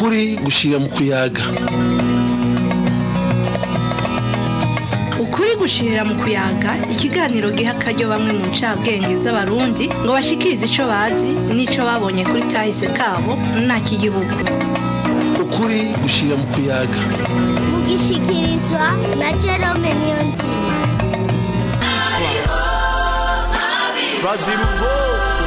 ukuri gushira mu kuyaga ukuri gushirira mu kuyaga ikiganiro giha akaryo bamwe mu ncabwenge z'abarundi ngo bashikirize ico bazi n'ico babonye kuri kahise kabo nta kigihugu ukuri gushira mu kuyaga mugishikirizwa na Jerome Niyonzima bazira ubwoko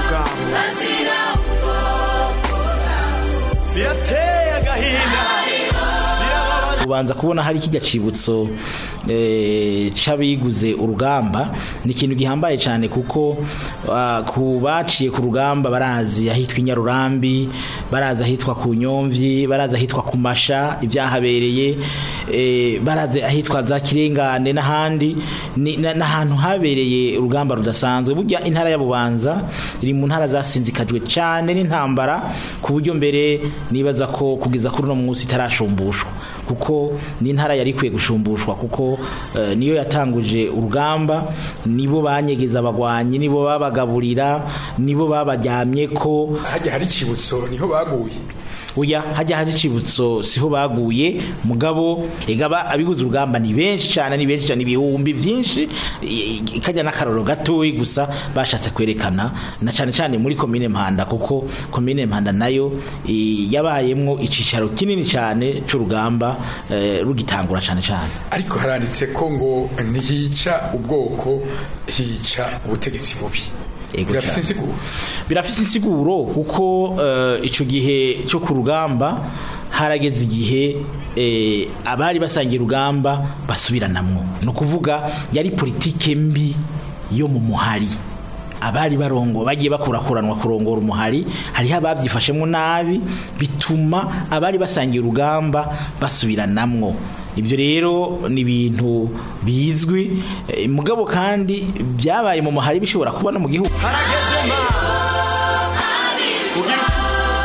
bwawe birateye agahinda birababaje ubanza kubona hari kijya cibutso eh, c'abiguze urugamba ni ikintu gihambaye cyane kuko ah, ku baciye ku rugamba barazi ahitwa inyarurambi barazi ahitwa ku nyomvyi barazi ahitwa ku masha ibyahabereye eh, barazi ahitwa za kirengane n'ahandi ni- na- n'ahantu habereye urugamba rudasanzwe burya intara ya bubanza iri mu ntara zasinzikajwe cyane n'intambara ku buryo mbere nibaza ko kugeza kuri uno munsi itarashumbushwa kuko ni intara yari ikwiye gushumbushwa kuko eh, niyo yatanguje urugamba nibo banyegeza abagwanyi nibo babagaburira nibo babajyamye ko hajya hari ikibutso niho baguye uya hajya hari icibutso siho baguye mugabo egaba abiguze urugamba ni benshi cyane ni benshi cyane ibihumbi byinshi i- i- kajya n'akaroro gatoyi gusa bashatse kwerekana na cyane cyane muri komine Mpanda kuko komine Mpanda nayo i, yabayemwo icicaro kinini cyane c'urugamba eh, rugitangura cyane cyane ariko haranditse ko ngo ntihica ubwoko hica ubutegetsi bubi Ego birafite cyane. insiguro birafise insiguro kuko eh, ico gihe cyo ku rugamba harageze igihe eh, abari basangiye urugamba basubiranamwo ni ukuvuga yari politike mbi yo mu muhari abari barongo bagiye bakurakuranwa kurongora umuhari hariho ababyifashemo nabi bituma abari basangiye urugamba basubiranamwo ibyo rero ni ibintu bizwi eh, mugabo kandi byabaye mu muhari bishobora kuba no mu gihugu harageze ma ugira uti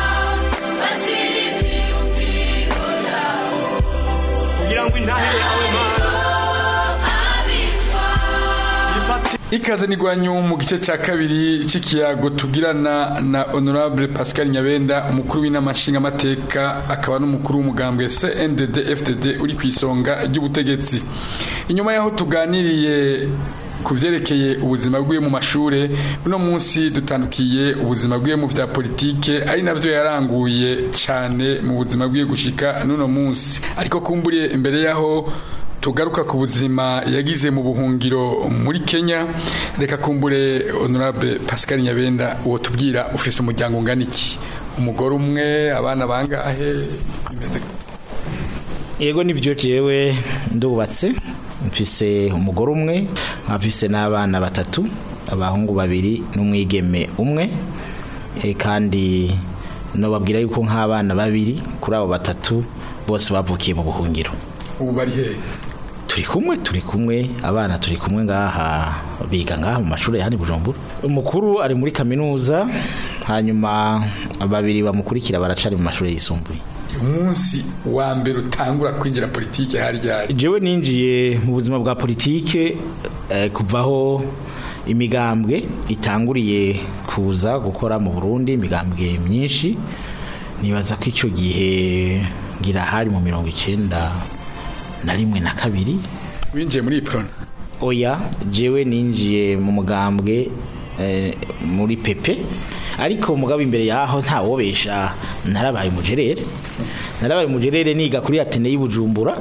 kugira ngo intahe yawe mana ifate ikaze nigwanyu mu gice cya kabiri cy'ikiyago tugirana na honorable pascal nyabenda umukuru w'inama nshingamateka akaba n'umukuru w'umugambwe cndd fdd uri ku isonga ry'ubutegetsi inyuma y'aho tuganiriye ku vyerekeye ubuzima bwiwe mu mashure uno munsi dutandukiye ubuzima bwiwe mu vya politike ari navyo yaranguye cane mu buzima bwiwe gushika n'uno munsi ariko kumburiye imbere y'aho tugaruka ku buzima yagize mu buhungiro muri Kenya reka kumbure honorable Pascal Nyabenda uwo tubwira ufise umuryango ungana iki umugore umwe abana bangahe bimeze gute? yego nibyo jewe ndubatse mfise umugore umwe nkafise n'abana batatu abahungu babiri n'umwigeme umwe e, kandi nobabwira yuko nk'abana babiri kuri abo batatu bose bavukiye mu buhungiro ubu bari hehe turi kumwe turi kumwe abana turi kumwe ngaha biga ngaha mu mashuri ya hano i bujumbura umukuru ari muri kaminuza hanyuma babiri bamukurikira baracari mu mashuri yisumbuye umunsi wa mbere utangura kwinjira politike hari ryari jewe ninjiye mu buzima bwa politike eh, kuvaho imigambwe itanguriye kuza gukora mu Burundi imigambwe myinshi nibaza ko icyo gihe ngira hari mu mirongo icenda na rimwe na kabiri winjiye muri iprona oya jewe ninjiye mu mugambwe eh, muri pepe ariko mugabo imbere yaho ntawobesha narabaye umujerere narabaye umujerere niga kuri atene y'ubujumbura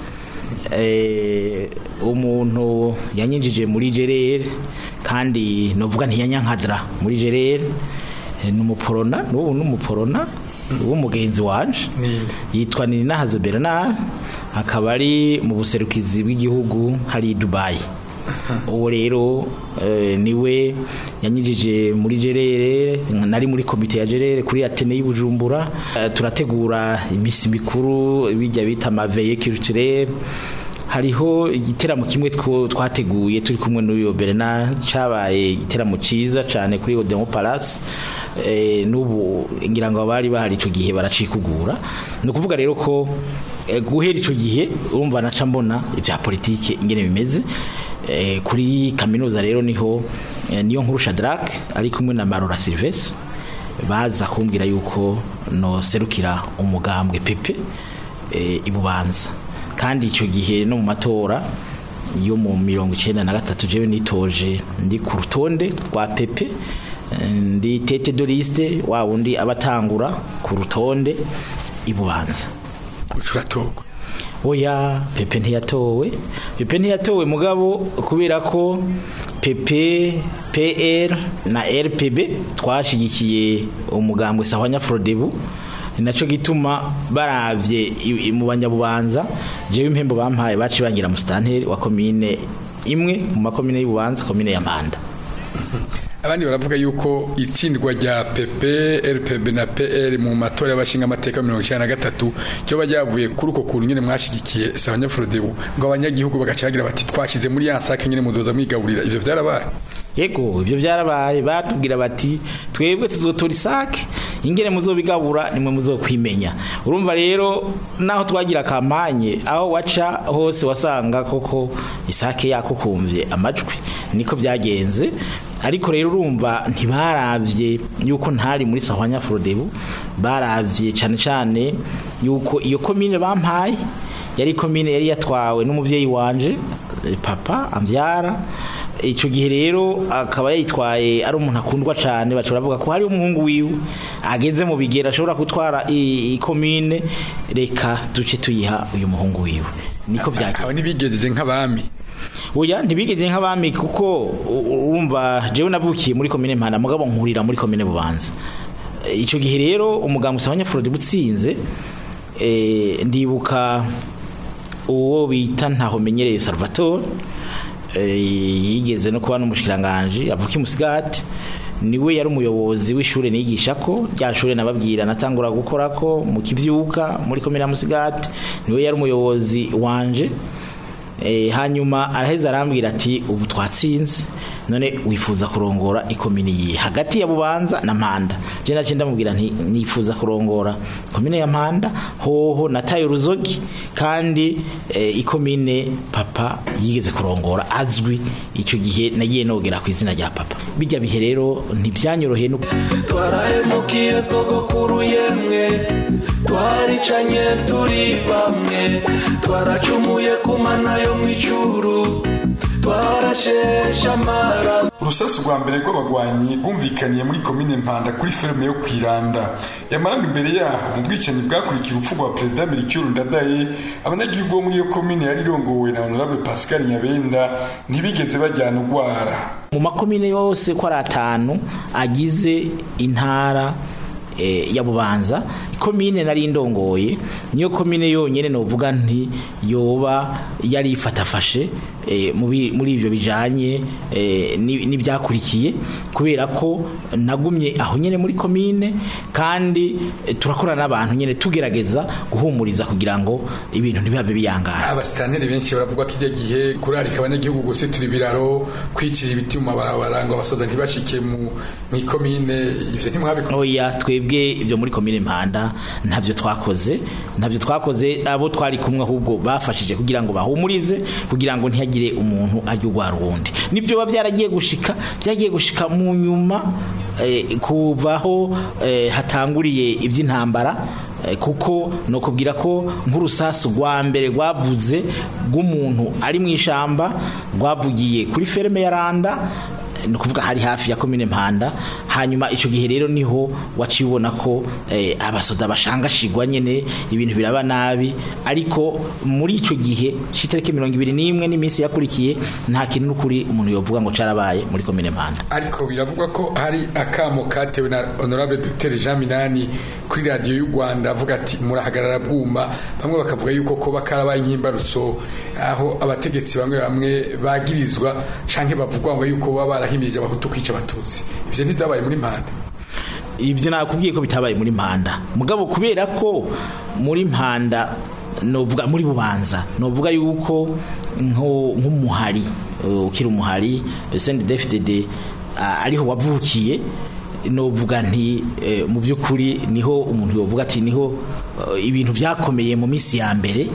eh, umuntu yanyinjije muri jerere kandi novuga ntiyanyankadra muri jerere eh, n'umuporona n'ubu n'umuporona w'umugenzi wanje Ninde? yitwa Ninahazo Bernard akaba ari mu buserukizi bw'igihugu hari i Dubai uwo rero eh, niwe yanyijije muri gerere nari muri komite ya gerere kuri Atene y'Ibujumbura Eh, turategura imisi mikuru bijya bita maveye culturelle hariho igiteramo kimwe two- twateguye turi kumwe n'uyo Bernard cabaye igiteramo ciza cane kuri Odeon Palace eh, n'ubu ngira ngo abari bahari ico gihe baracikugura ni ukuvuga rero ko eh, guhera ico gihe urumva naca mbona ivya politike ingene bimeze eh, kuri kaminuza rero niho eh, niyo nkuru Shadrack ari kumwe na Marora Sylvestre baza kumbwira yuko no serukira umugambwe pepe eh, ibubanza kandi icyo gihe no mu matora yo mu mirongo icyenda na gatatu jewe nitoje ndi ku rutonde rwa pepe eh, ndi tete de liste wa wundi abatangura ku rutonde ibubanza ucuratogwa oya pepe ntiyatowe pepe ntiyatowe mugabo kubera ko pepe pr na rpb twashigikiye umugambwe sahwanya frodebu ni nacyo gituma baravye i- i- mu banyabubanza jewe impembo bampaye baci bangira musitanteri wa komine imwe mu makomine y'ububanza komine ya mpanda abandi baravuga yuko itsindwa rya PP RPB na PR mu matora y'abashinga amateka mirongo icyenda na gatatu cyo bajyavuye kuri uko kuntu nyine mwashigikiye sabanya Frodebu ngo abanyagihugu bagacagira bati twashize muri ya nsake nyine mudoza mwigaburira ivyo byarabaye yego ibyo byarabaye batubwira bati twebwe tuzotora isake ingene muzobigabura nimwe muzokwimenya urumva rero naho twagira kampanye aho waca hose wasanga koko isake yakukumvye amajwi niko byagenze ariko rero urumva ntibaravye yuko ntari muri sahwanya frodebu baravye cane cane yuko iyo komine bampaye yari komine yari yatwawe n'umuvyeyi wanje eh, papa amvyara icyo gihe rero akaba yayitwaye ari umuntu akundwa cyane bashobora bavuga ko hari umuhungu wiwe ageze mu bigera ashobora gutwara i- ikomine reka duce tuyiha uyu muhungu wiwe niko byagenze aba ntibigejeje nk'abami oya ntibigeze nk'abami kuko u- urumva jewe navukiye muri komine mpana mugabo nkurira muri komine bubanza E, icyo gihe rero umuganga usabanya Frode butsinze e, ndibuka uwo bita ntaho menyereye Salvatore e, yigeze no kuba n'umushikiranganje avuka imusigati niwe yari umuyobozi w'ishure nigisha ko rya shure nababwira natangura gukora ko mu kivyuka muri komine ya Musigati niwe yari umuyobozi wanje Eh, hanyuma araheza arambwira ati ubu twatsinze none wifuza kurongora ikomini yihe hagati ya bubanza na mpanda je nace ndamubwira nti nifuza kurongora komine ya mpanda hoho nataye uruzogi kandi eh, ikomine papa yigeze kurongora azwi ico gihe nagiye nogera ku izina rya papa bijya bihe rero ntibyanyoroheye no twarahemukiye sogokuru yemwe twaricanye turi bamwe twaracumuye ku mana yo mu ijuru twarasheshe amaraso urusasu rwa mbere rw'abagwanyi rwumvikaniye muri komine mpanda kuri ferme yo kwiranda yamaranga imbere yaho mu bwicanyi bwakurikiye urupfu rwa perezida mirikiyuru ndadaye abanyagihugu bo muri iyo komine yari irongowe na honorable pascal nyabenda ntibigeze bajyana urwara mu makomine yose ko ari atanu agize intara eh, ya bubanza komine nari ndongoye niyo komine yonyene novuga nti yoba yari ifatafashe eh, mu bi- muri ivyo bijanye eh, ni- n'ibyakurikiye kubera ko nagumye aho nyene muri komine kandi eh, turakorana n'abantu nyene tugerageza guhumuriza kugira ngo ibintu ntibihave biyangara abasitanteri benshi baravuga ko ijya gihe kurarika abanyagihugu gusitura ibiraro kwicira ibiti mu mabarabara ngo abasoda ntibashike mu mu ikomine ivyo ntimwabikora oya twebwe ibyo muri komine mpanda ntabyo twakoze ntabyo twakoze abo twari kumwe ahubwo bafashije kugira ngo bahumurize kugira ngo ntihagire umuntu ajya urwara uwundi nibyo biba byaragiye gushika byagiye gushika mu nyuma eh, kuvaho eh, hatanguriye iby'intambara Eh, kuko no kubwira ko nk'urusasu rwa mbere rwavuze rw'umuntu ari mu ishamba rwavugiye kuri ferme ya randa eh, ni ukuvuga hari hafi ya komine mpanda hanyuma icyo gihe rero niho waciye ubona ko eh, abasoda bashangashigwa nyene ibintu biraba nabi ariko muri icyo gihe c'itariki mirongo ibiri n'imwe n'iminsi yakurikiye nta kintu n'ukuri umuntu yovuga ngo carabaye muri komine mpanda ariko biravugwa ko hari akamo katewe na honorable dr jean minani kuri radiyo y'u rwanda avuga ati murahagarara bwuma bamwe bakavuga yuko kuba karabaye nk'imbarutso aho abategetsi bamwe bamwe bagirizwa canke bavugwa ngo yuko baba barahimirije abahutu kwica abatutsi ivyo ntibyabaye muri mpanda ibyo nakubwiye ko bitabaye muri mpanda mugabo kubera ko muri mpanda novuga muri bubanza novuga yuko nko- nk'umuhari uh, ukiri umuhari sende defitede ariho wavukiye novuga nti eh, mu by'ukuri niho umuntu yovuga ati niho uh, ibintu byakomeye mu minsi ya mbere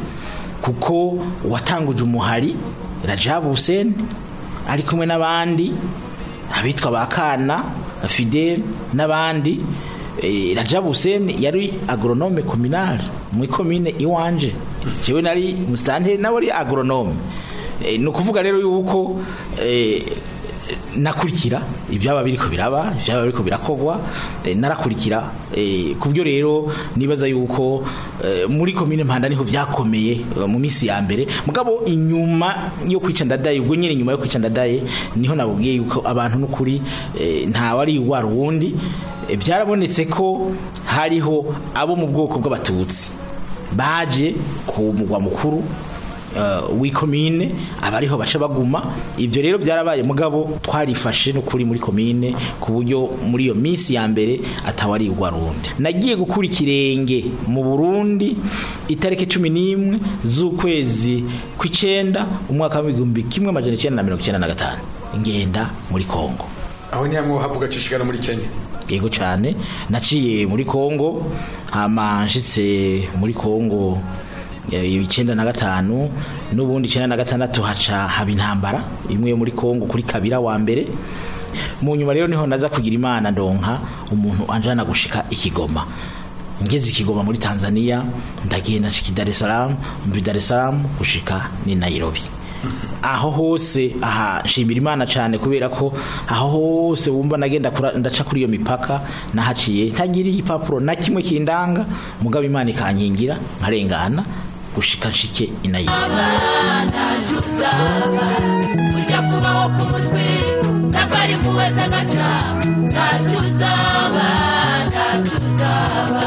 kuko watanguje umuhari Rajabu Hussein ari kumwe n'abandi abitwa ba kana fidel n'abandi eh, Rajab Hussein yari agronome communal mu komine iwanje jewe nari mustanteri nawe ari agronome Eh, ni ukuvuga rero yuko eh, nakurikira ibyaba biriko biraba ibyaba biriko birakogwa eh, narakurikira eh, kubyo rero nibaza yuko eh, muri komine mpanda niho byakomeye eh, mu minsi ya mbere mugabo inyuma yo kwica ndadaye ubwo nyine inyuma yo kwica ndadaye niho nabubwiye yuko abantu n'ukuri eh, nta wari wa ruwundi eh, byarabonetse ko hariho abo mu bwoko bw'abatutsi baje ku mugwa mukuru uh, w'ikomine abariho baca baguma ivyo rero byarabaye mugabo twarifashe no kuri muri komine ku buryo muri iyo minsi ya mbere atawari rundi nagiye gukura ikirenge mu Burundi itariki 11 z'ukwezi kw'icenda umwaka w'igihumbi kimwe amajana icenda na mirongo icenda na gatanu ngenda muri Kongo aho ni hamwe havuga cishikana muri Kenya yego cyane naciye muri Kongo hama nshitse muri Kongo eh, icyenda na gatanu n'ubundi icyenda na gatandatu haca haba intambara imwe yo muri Kongo kuri kabira wa mbere mu nyuma rero niho naza kugira imana ndonka umuntu anjana gushika ikigoma ngeze ikigoma muri Tanzania ndagenda nshika i Dar es Salaam mvi Dar es Salaam gushika ni Nairobi aho hose aha nshimira imana cyane kubera ko aho hose wumva nagenda kura- ndaca kuri iyo mipaka nahaciye ntagira igipapuro na kimwe kindanga mugabo imana ikankingira nkarengana gushika nshike inayirobi ujya kubaho k'umushwi ntabwo ari muweza agaca ntacyo uzaba ntacyo uzaba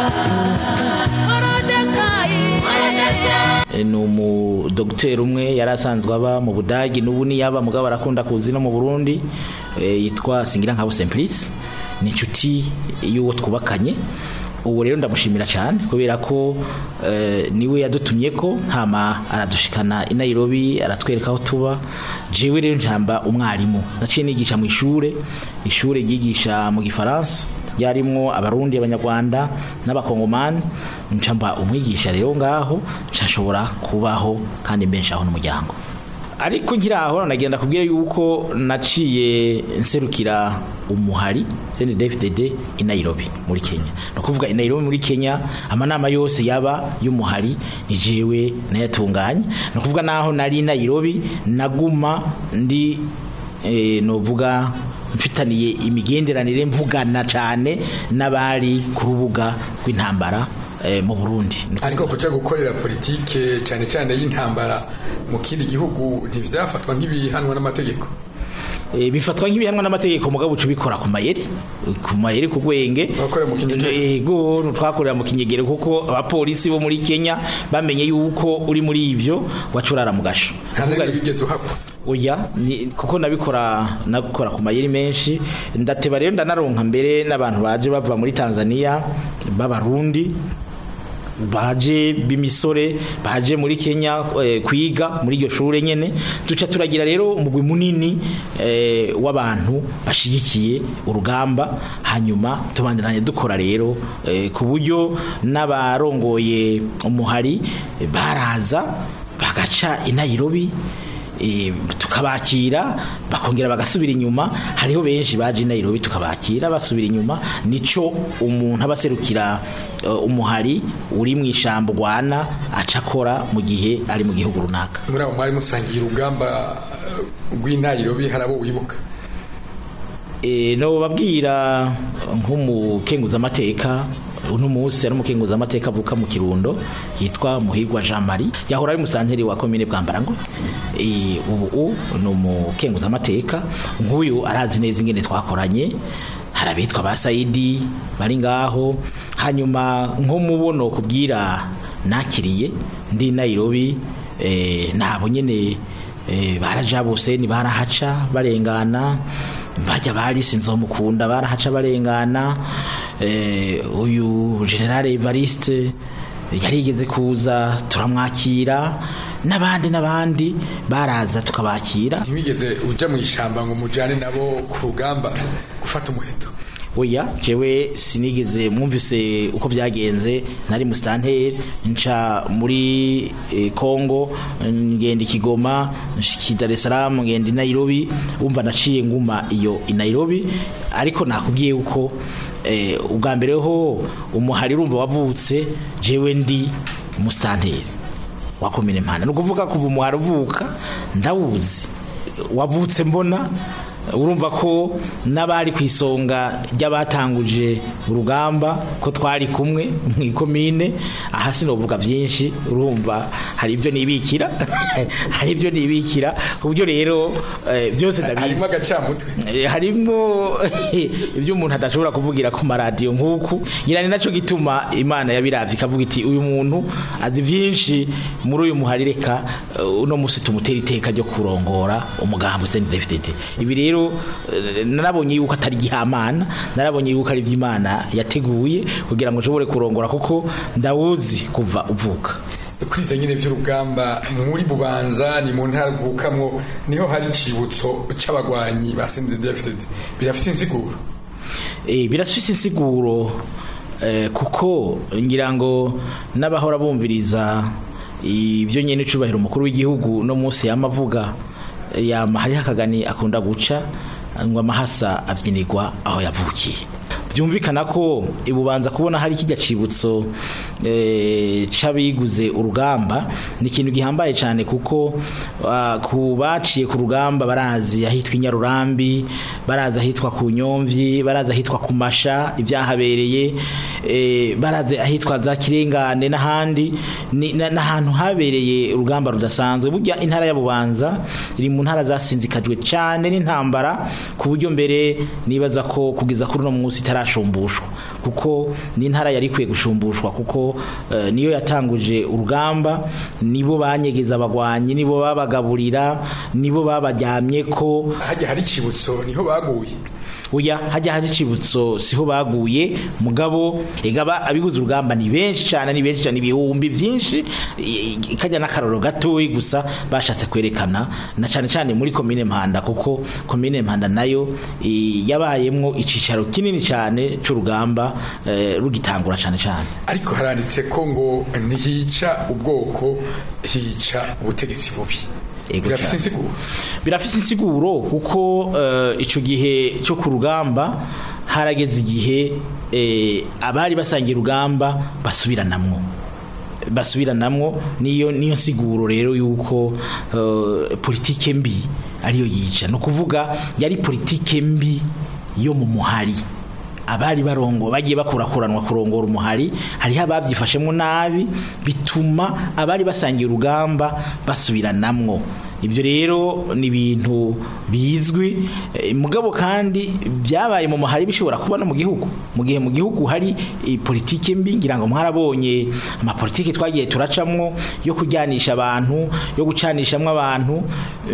morodekayi morodekayi E, ni umudogiteri umwe yari asanzwe aba mu budagi n'ubu niyaba mugabo arakunda kuzi no mu burundi e, yitwa singira nkabo simplice ni inshuti y'uwo twubakanye ubu rero ndamushimira cyane kubera ko e, niwe yadutumye ko hama aradushikana i Nairobi aratwereka aho tuba jewe rero njamba umwarimu naciye nigisha mu ishure ishure ryigisha mu gifaransa ryarimwo abarundi abanyarwanda n'abakongomani ncamba umwigisha rero ngaho nshashobora kubaho kandi mbenshaho n'umuryango ariko nkiri aho nagenda kubwira yuko naciye nserukira umuhari sende DFDD i Nairobi muri Kenya no kuvuga i Nairobi muri Kenya amanama yose yaba y'umuhari ni jewe nayatunganye no kuvuga naho nari i Nairobi naguma ndi eh, novuga mfitaniye imigenderanire mvugana cyane n'abari ku rubuga rw'intambara eh, mu Burundi ariko kuja gukorera politike cyane cyane y'intambara mu kindi gihugu ntibyafatwa nk'ibihanwa n'amategeko Eh, bifatwa nk'ibihanwa n'amategeko mugabo uca ubikora ku mayeri ku mayeri ku gwenge Wakorera mu Kinyegero. yego twakorera mu kinyegero kuko abapolisi bo muri Kenya bamenye yuko uri muri ivyo wacurara mu gasho nta Kuvuga- nari bigeze uhakwa oya ni kuko nabikora nabikora ku mayeri menshi ndateba rero ndanaronka mbere n'abantu baje bava muri Tanzania b'abarundi baje b'imisore baje muri Kenya eh, kwiga muri iryo shure nyene duca turagira rero umugwi munini eh, w'abantu bashigikiye urugamba hanyuma tubandanye dukora rero eh, ku buryo n'abarongoye umuhari eh, baraza bagaca i Nairobi eh, tukabakira bakongera bagasubira inyuma hariho benshi baje i Nairobi tukabakira basubira inyuma nico umuntu abaserukira uh, umuhari uri mu ishambo rwana acakora mu gihe ari mu gihugu runaka muri abo mwari musangiye urugamba eh, rw'intayirobi hari abo wibuka e, no babwira nk'umukenguza amateka uno munsi ari umukenguza amateka avuka mu kirundo yitwa muhigwa Jean Marie yahora ari musanteri wa commune bwambarango e, ubu ni umukenguza amateka nk'uyu arazi neza ingene twakoranye hari abitwa ba Saidi bari ngaho hanyuma nko mubono kubwira nakiriye ndi i Nairobi eh, nabo nyene eh, baraja bose ni barahaca barengana bajya bari sinzomukunda barahaca barengana eh, uyu general Evariste yarigeze kuza turamwakira n'abandi n'abandi baraza tukabakira ntiwigeze uja mu ishamba ngo mujane nabo ku rugamba gufata umuheto oya jewe sinigeze mwumvise uko byagenze nari mu stanteri nca muri eh, Kongo ngenda ikigoma nshiki Dar es Salaam ngenda i Nairobi umva naciye nguma iyo i Nairobi ariko nakubwiye uko eh, ubwa mbere ho umuhari urumva wavutse jewe ndi umusitanteri wa komine mpanda ni ukuvuga kuva umuhari uvuka ndawuzi wavutse mbona urumva ko n'abari ku isonga ry'abatanguje urugamba ko twari kumwe mu ikomine aha sinovuga byinshi urumva hari ibyo nibikira hari ibyo nibikira ku buryo rero eh, byose ndabizi harimo agacamutwe Eh, harimo ibyo umuntu adashobora kuvugira ku maradiyo nk'uku ngira ni nacyo gituma imana yabiravye ikavuga iti uyu muntu azi byinshi muri uyu muhari reka eh, uno musi tumutera iteka ryo kurongora umugambi CNDD-FDD ibi rero eh, narabonye yuko atari gihamana narabonye yuko ari iby'imana yateguye kugira ngo nshobore kurongora kuko ndawuzi kuva uvuka kuri ivyo nyene vy'urugamba muri bubanza ni mu ntara uvukamwo niho hari icibutso c'abagwanyi ba CNDD-FDD birafite insiguro Eh, birafise insiguro eh, kuko ngira ngo n'abahora bumviriza ibyo nyene cubahiro umukuru w'igihugu no munsi yamavuga yama hariho akagani akunda guca ngo amahasa avyinirwa aho yavukiye byumvikana ko ibubanza kubona hari kijya cibutso eh, c'abiguze urugamba ni ikintu gihambaye cyane kuko ah, ku baciye ku rugamba barazi ahitwa inyarurambi barazi ahitwa ku nyomvyi barazi ahitwa ku masha ibyahabereye eh, barazi ahitwa za kirengane n'ahandi ni- na- n'ahantu habereye urugamba rudasanzwe burya intara ya bubanza iri mu ntara zasinzikajwe cyane n'intambara ku buryo mbere nibaza ko kugeza kuri uno munsi itarashumbushwa kuko ni intara yari ikwiye gushumbushwa kuko eh, niyo yatanguje urugamba nibo banyegeza abagwanyi nibo babagaburira nibo babajyamye ko hajya hari icibutso niho baguye uya hajya hari icibutso siho baguye mugabo egaba abiguze urugamba ni benshi cyane ni benshi cyane ibihumbi byinshi i- i- kajya n'akaroro gatoyi gusa bashatse kwerekana na cyane cyane muri komine mpanda kuko komine mpanda nayo i, yabayemwo icicaro kinini cyane c'urugamba eh, rugitangura cyane cyane ariko haranditse ko ngo ntihica ubwoko hica ubutegetsi bubi Ego birafite cyane. insiguro birafise insiguro kuko eh, ico gihe cyo ku rugamba harageze igihe eh, abari basangiye urugamba basubiranamwo basubiranamwo niyo niyo nsiguro rero yuko eh, politike mbi ariyo yica no kuvuga yari politike mbi yo mu muhari abari barongo bagiye bakurakuranwa kurongora umuhari hariho ababyifashemo nabi bituma abari basangiye urugamba basubiranamwo ibyo rero ni ibintu bizwi eh, mugabo kandi byabaye mu muhari bishobora kuba no mu gihugu mu gihe mu gihugu hari eh, politike mbi ngira ngo mwarabonye amapolitike twagiye turacamwo yo kujyanisha abantu yo gucanishamwo abantu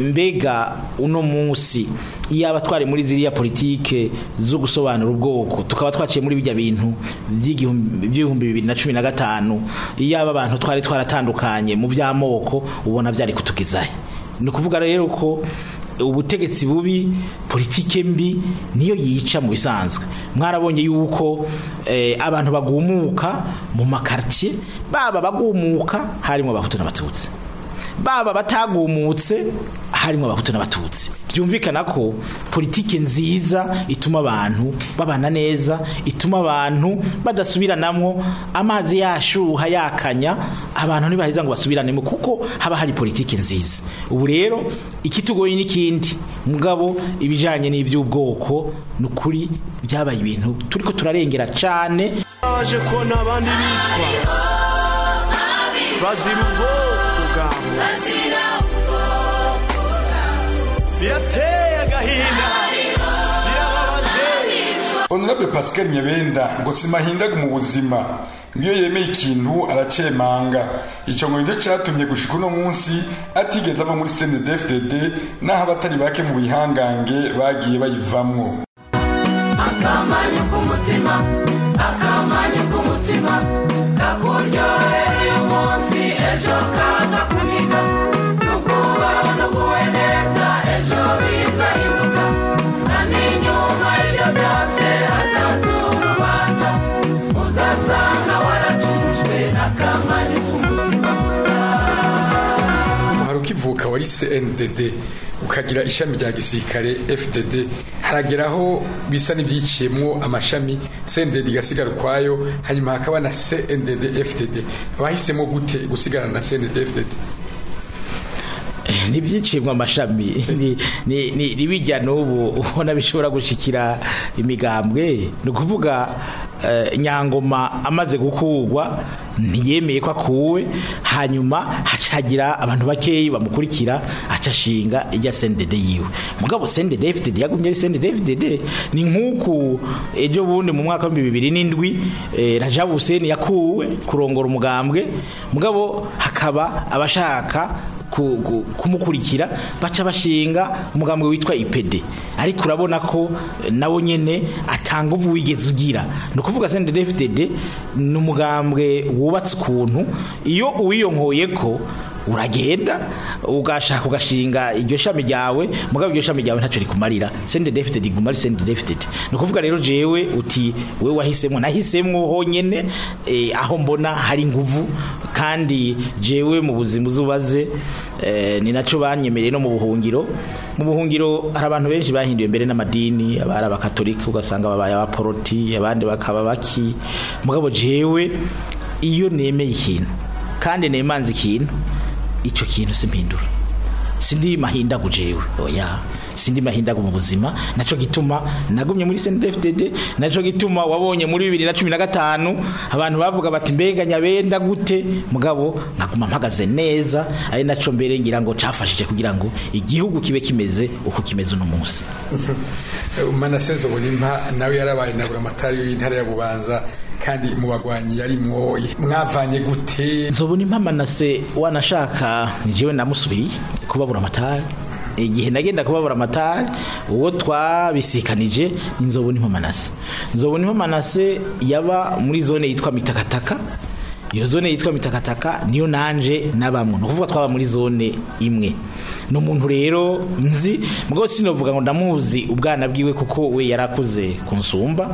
mbega uno munsi iyaba twari muri ziriya politike zo gusobanura ubwoko tukaba twaciye muri bijya bintu by'igihumbi- by'ibihumbi bibiri na cumi na gatanu iyaba abantu twari twaratandukanye mu by'amoko ubona byari kutugezahe ni ukuvuga rero ko ubutegetsi bubi politike mbi niyo yica mu bisanzwe mwarabonye yuko eh, abantu bagumuka mu makartier baba bagumuka harimo abahutu n'abatutsi baba batagumutse harimo abahutu n'abatutsi byumvikana ko politike nziza ituma abantu babana neza ituma abantu badasubiranamwo amazi yashuha yakanya abantu ntibaheza ngo basubiranemo kuko haba hari politike nziza ubu rero ikitugoye n'ikindi mugabo ibijanye n'ivy'ubwoko ni ukuri byabaye ibintu turiko turarengera cane baje kubona abandi bicwa bazira ubwoko bwabo birateye agahinda birababaje honorable pascal nyabenda ngo simahindaga mu buzima iyo yemeye ikintu aracemanga icyo ngo nicyo cyatumye gushika uno munsi atigeze ava muri cndfdd n'aho abatari bake mu bihangange bagiye bayivamwo akamanyu k'umutima akamanyu k'umutima kakuryohera uyu munsi ejo kakakuniga nukuba nuguwe neza ejo bizahinduka kandi nyuma y'ibyo byose hazaza urubanza uzasanga waracujwe n'akamanyu k'umutima gusa umuhari ukivuka wari cndd ukagira ishami rya gisirikare FDD harageraho bisa n'ibyiciyemwo amashami CNDD igasigara ukwayo hanyuma hakaba na CNDD FDD bahisemo gute gusigarana na CNDD FDD ntibyicibwa amashami ni- ni- ni- nibijya n'ubu ubona bishobora gushikira imigambwe ni ukuvuga eh, nyangoma amaze gukugwa ntiyemeye ko akuwe hanyuma hacagira abantu bakeyi bamukurikira aca ashinga ijya sendede yiwe mugabo sendede FDD yagumye ari sendede FDD ni nk'uku ejo bundi mu mwaka w'ibihumbi bibiri n'indwi eh, Rajab Hussein yakuwe kurongora umugambwe mugabo hakaba abashaka ku- ku- kumukurikira baca bashinga umugambwe witwa IPD ariko urabona ko eh, nawo nyene atanga uvu wigeze ugira ni ukuvuga CNDD-FDD ni umugambwe wubatse ukuntu iyo uwiyonkoye ko uragenda ugashaka ugashinga iryo shami ryawe mugabo iryo shami ryawe ntacyo rikumarira CNDD-FDD iguma ari CNDD-FDD ni ukuvuga rero jewe uti we wahisemo nahisemo honyene eh, aho mbona hari inguvu kandi jewe mu buzima uzubaze eh, ni naco banyemereye no mu buhungiro mu buhungiro hari abantu benshi bahinduye mbere n'amadini abari abakatolika ugasanga babaye abaporoti abandi bakaba baki mugabo jewe iyo nemeye ikintu kandi nemanze ikintu ico kintu simpindura sindi mahindagu jewe oya sindi mahindagu mu buzima naco gituma nagumye muri CNDD-FDD naco gituma wabonye muri 2015 abantu bavuga bati mbega nyabenda gute mugabo nkaguma mpagaze neza ari naco mbere ngira ngo cafashije kugira ngo igihugu kibe kimeze uko kimeze uno munsi Manasenzo Bonimpa nawe yarabaye nabura amatari y'intara ya Bubanza kandi mu bagwanyi yarimwo mwavanye gute nzobona impamanase wanashaka jewe namusubiriye kubabura amatari igihe nagenda kubabura amatari uwo twabisikanije ni nzobona impamanase nzobona impamanase yaba muri zone yitwa mitakataka iyo zone yitwa mitakataka niyo nanje nabamwe ni ukuvuga twaba muri zone imwe ni umuntu rero nzi mugabo sinovuga ngo ndamuzi ubwana bwiwe kuko we yarakuze kunsumba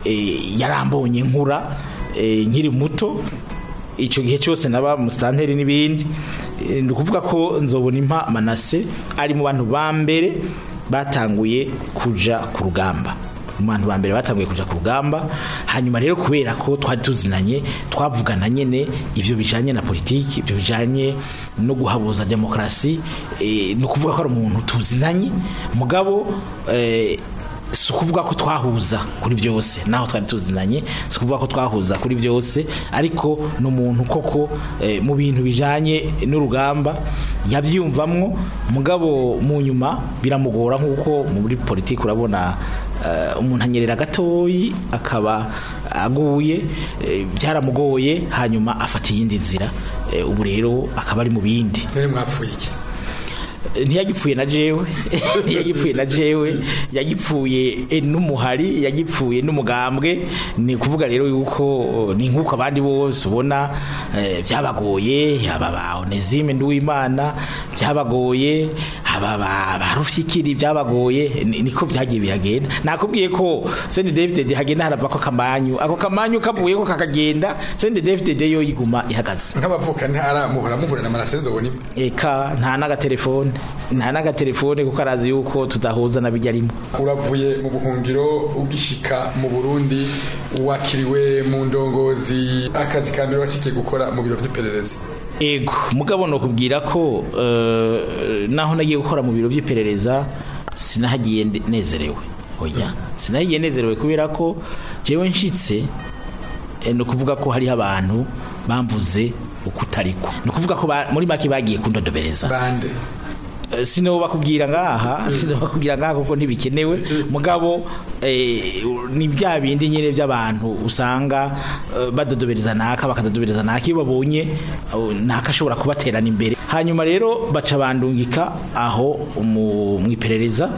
eh, yarambonye nkura eh, nkiri muto icyo gihe cyose naba musitanteri n'ibindi Eh, ni ukuvuga ko nzobona impa manase ari mu bantu ba mbere batanguye kuja ku rugamba mu bantu ba mbere batanguye kuja ku rugamba hanyuma rero kubera ko twari tuzinanye twavugana nyene ivyo bijanye na politiki ivyo bijanye no guhabuza demokrasi eh, ni ukuvuga ko ari umuntu tuzinanye mugabo eh, si ukuvuga ko twahuza kuri byose naho twari tuzinanye si ukuvuga ko twahuza kuri byose ariko ni umuntu koko eh, mu bintu bijanye n'urugamba yabyiyumvamwo mugabo mu nyuma biramugora nk'uko muri politiki urabona eh, umuntu anyerera gatoyi akaba aguye eh, byaramugoye hanyuma afata iyindi nzira eh, ubu rero akaba ari mu bindi none mwapfuye iki ntiyagipfuye na jewe ntiyagipfuye na jewe yagipfuye eh, n'umuhari yagipfuye n'umugambwe ni kuvuga rero yuko oh, ni nk'uko abandi bose ubona eh, byabagoye aba ba Onesime Nduwimana byabagoye aba ba ba Rufyikiri byabagoye ni- niko byagiye bihagenda nakubwiye ko Sende David hagenda harava ko kamanyu ako kamanyu kavuye ko kakagenda Sende David yo yiguma ihagaze nk'abavuka ntara muhora muhura na Manasenzo Bonimpa eka nta n'agatelefone nta n'agatelefone kuko arazi yuko tudahuza na bijya arimo uravuye mu buhungiro ugishika mu Burundi wakiriwe mu ndongozi akazi ka mbere washikiye gukora mu biro by'iperereza ego mugabo no kubwira ko eh, naho nagiye gukora mu biro by'iperereza sinahagiye nde- nezerewe oya sinahagiye nezerewe kubera ko jewe nshitse eh, ni ukuvuga ko hariho abantu bamvuze ukutariko ni ukuvuga ko ba- muri make bagiye kundodobereza bande Eh, sino bakubwira ngaha sino bakubwira ngaha kuko ntibikenewe mugabo eh, ni bya bindi nyine by'abantu usanga eh, badodobereza naka bakadodobereza naka iyo babonye eh, naka ashobora kubaterana imbere hanyuma rero baca bandungika aho mu mu iperereza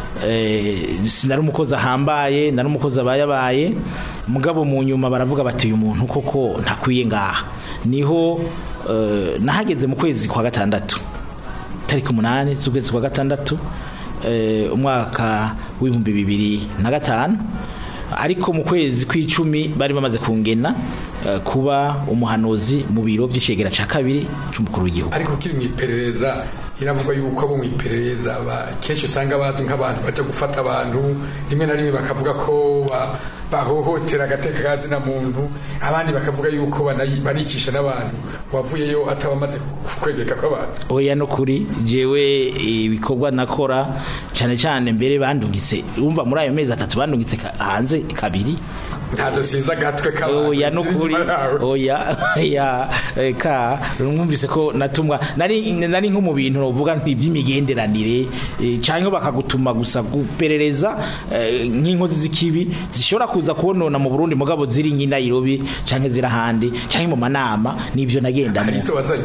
eh, sinari umukozi ahambaye nari umukozi abayabaye mugabo mu nyuma baravuga bati uyu muntu koko ntakwiye ngaha niho eh, nahageze mu kwezi kwa gatandatu tariki umunani z'ukwezi kwa gatandatu eh, umwaka w'ibihumbi bibiri na gatanu ariko mu kwezi kw'icumi bari bamaze kungena eh, kuba umuhanuzi mu biro by'icegera ca kabiri c'umukuru w'igihugu ariko kiri mu iperereza iravugwa yuko abo mu iperereza ba- kenshi usanga bazwi nk'abantu baja gufata abantu rimwe na rimwe bakavuga ko ba- bahohotera agateka ka zina muntu abandi bakavuga yuko banayi- banicisha n'abantu wavuyeyo atabamaze kwegeka kw'abantu oya no kuri jewe ibikorwa nakora cyane cyane mbere bandungitse umva muri ayo mezi atatu bandungitse ka- hanze kabiri nta dosiye z'agatwe k'abantu oya no ziri kuri inyuma yawe. oya ya eh, ka mwumvise ko natumwa nari nari nko mu bintu uvuga by'imigenderanire eh, canke bakagutuma gusa guperereza eh, nk'inkozi z'ikibi zishobora kuza kubonona mu Burundi mugabo ziri nk'i Nairobi canke ziri ahandi canke mu manama nivyo nagendamo hari izo wazanye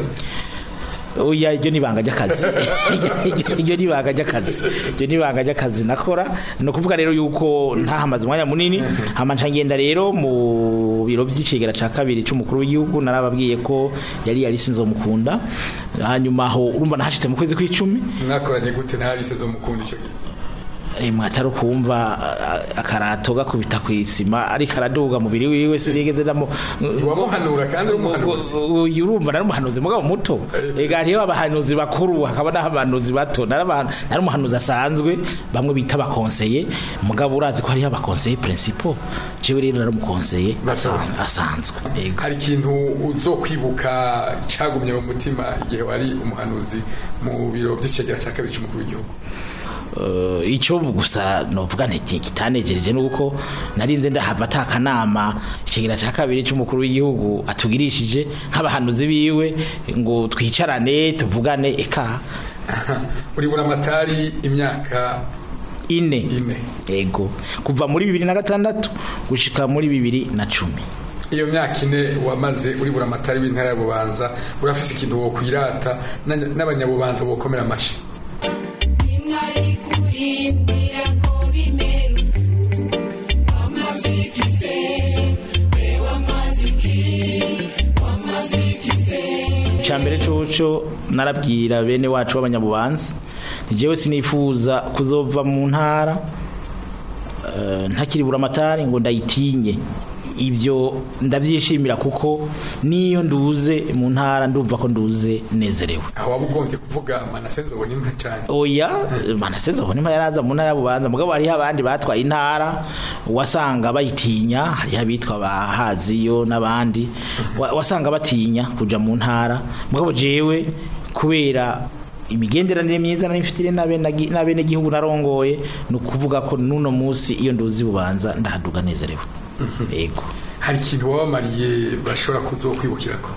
oya iryo ni ibanga ry'akazi Iryo- iryo ni ibanga ry'akazi iryo ni ibanga ry'akazi nakora ni ukuvuga rero yuko ntahamaze umwanya munini hama nca ngenda rero mu biro by'icegera ca kabiri c'umukuru w'igihugu narababwiye ko yari yari sinzomukunda hanyuma aho urumva nahashitse mu kwezi kw'icumi mwakoranye gute ntarise zo mukunda icyo gihe Eh, mwatari kumva a- akarato gakubita ku isima ariko araduga mubiri wiwe sinigeze ndamo wamuhanura kandi uri umuhanuzi uyu urumva nari umuhanuzi mugabo muto ega hariho abahanuzi bakuru hakaba n'abahanuzi bato nari abantu- nari umuhanuzi asanzwe bamwe bita abakonseye mugabo urazi ko hariho abakonseye principal jewe rero nari umukonseye Basanzwe. asanzwe ego hari ikintu uzokwibuka cyagumye mu mutima igihe wari umuhanuzi mu biro by'icegera cya kabiri cy'umukuru w'igihugu Uh, icyo gusa novuga nti kitanejereje nuko narinze ndahava atakanama ikigera cya kabiri cy'umukuru w'igihugu atugirishije nk'abahanuzi biwe ngo twicarane tuvugane eka uri buramatari imyaka ine ine ego kuva muri bibiri na gatandatu gushika muri bibiri na cumi iyo myaka ine wamaze uri buramatari w'intara ya bubanza urafise ikintu wokwirata na- n'abanyabubanza bokomera amashi icambere coco narabwira bene wacu b'abanyabubanza nijewe sinifuza kuzova mu ntara eh, ntakiri buramatari ngo ndayitinye ibyo ndabyishimira kuko niyo nduze mu ntara ndumva ko nduze nezerewe aho waba ugombye kuvuga manase nzobona imwe cyane oya manasenza ubona impa yaraza mu ntara y'ububanza mugabo hariho abandi batwaye intara wasanga bayitinya hariho abitwa bahaziyo n'abandi wa- wasanga batinya kuja mu ntara mugabo jewe kubera imigenderanire myiza nari mfitire n'abene- n'abenegihugu narongoye ni ukuvuga ko n'uno munsi iyo nduzi bubanza ndahaduga nezerewe yego hari ikintu wabamariye bashobora kuzokwibukirako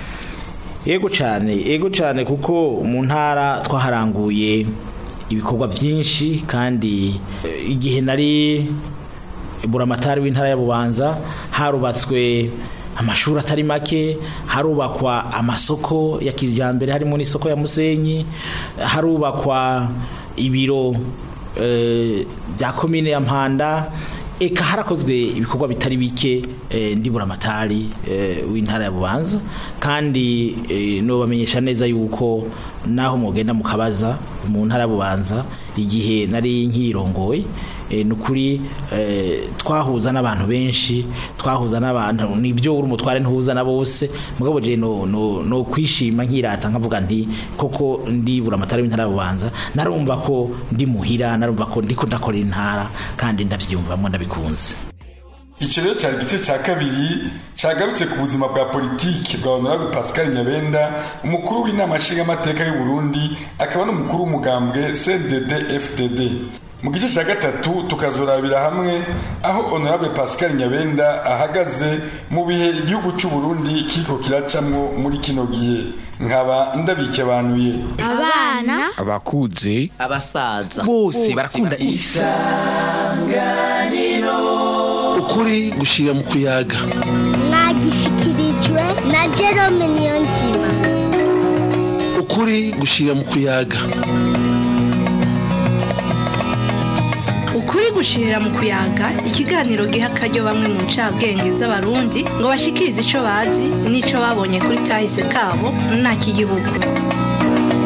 Ego cyane ego cyane kuko mu ntara twaharanguye ibikorwa byinshi kandi eh, igihe nari buramatari w'intara ya Bubanza harubatswe amashuri atari make harubakwa amasoko ya kijambere harimo n'isoko ya Musenyi harubakwa ibiro eh, bya komine ya Mpanda eka harakozwe ibikorwa bitari bike eh, ndi buramatari eh, w'intara ya Bubanza kandi eh, no bamenyesha neza yuko naho mugenda mukabaza mu ntara ya Bubanza igihe nari nkirongoye eh, nukuri eh, twahuza n'abantu benshi twahuza n'abantu nibyo uri umutware ntuhuza na bose mugabo je no, no, no kwishima nkirata nkavuga nti koko ndi buramatari w'intara ya Bubanza narumva ko ndi muhira narumva ko ndiko ndakorera intara kandi ndavyumvamo ndabikunze icyo rero cyari igice cya kabiri cyagarutse ku buzima bwa politiki bwa honorable pascal nyabenda umukuru w'inama nshingamateka y'u burundi akaba n'umukuru w'umugambwe cdd fdd mu gice cya gatatu tukazorabira hamwe aho honorable pascal nyabenda ahagaze mu bihe igihugu cy'u burundi kiriko kiracamwo muri kino gihe nkaba ndabikebanuye abana abakuze abasaza bose barakunda ukuri gushira mu kuyaga mwagishikirijwe na Jerome Niyonzima ukuri gushira mu kuyaga ukuri gushirira mu kuyaga ikiganiro giha akaryo bamwe mu ncabwenge z'abarundi ngo bashikirize ico bazi n'ico babonye kuri kahise kabo nta kigihugu